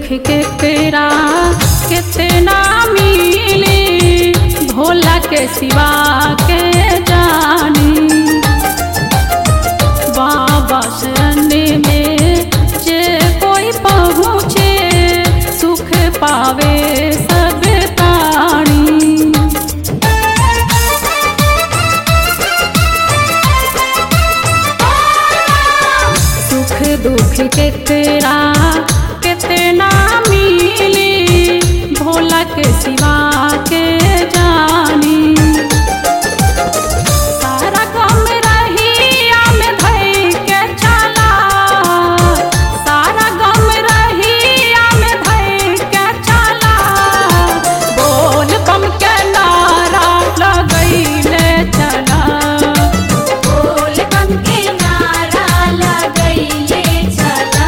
के केरा कितना मिली भोला के सिवा के जानी बाबा शरण में जे कोई पहुँचे सुख पावे सब प्राणी सुख दुख केकरा कितना मिली भोला के सिवा के जानी सारा गम रहिया में धई के चला सारा गम रहिया में धई के चला बोल बम के नारा लगैले चला बोल बम के नारा लगैले चला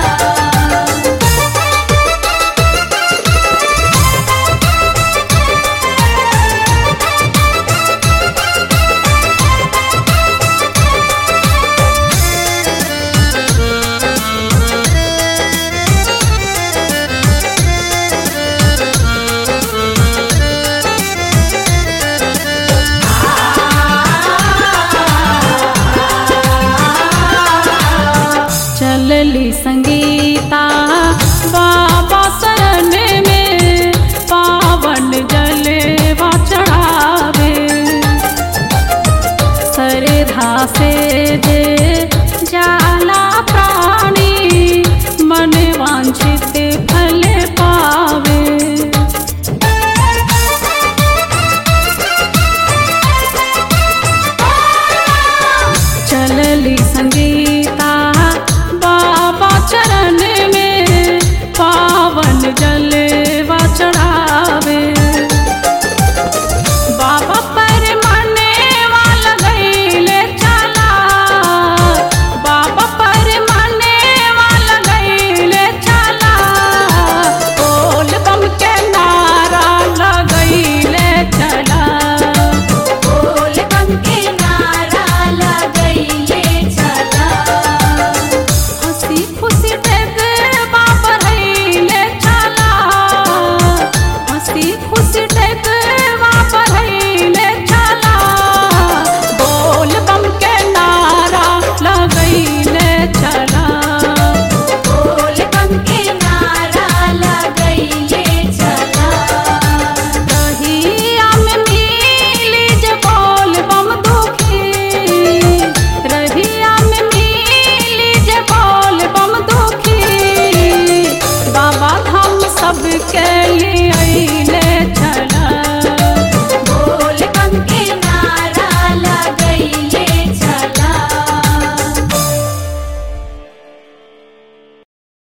चलली संगीता बाबा शरण में पावन जलेवा चढ़ावे सरधा से जे जाला प्राणी मन वांछित फल पावे चलली संगीता बाबा चरण में पावन जलवा चढ़ावे बाबा पर मने वाला गईले चला बाबा पर मने वाला गईले चला बोल बम के नारा लगैले चला बोल बम के नारा लगैले चला हंसी खुशी देख बाबा रहीले चला हंसी खुशी देख बाबा रहीले चला बोल बम के नारा लगैले चला बोल बम के नारा लगैले चला रहिया में मिली जे बोल बम दुखी रहिया में मिली जे बोल बम दुखी बाबा धाम सबके लिए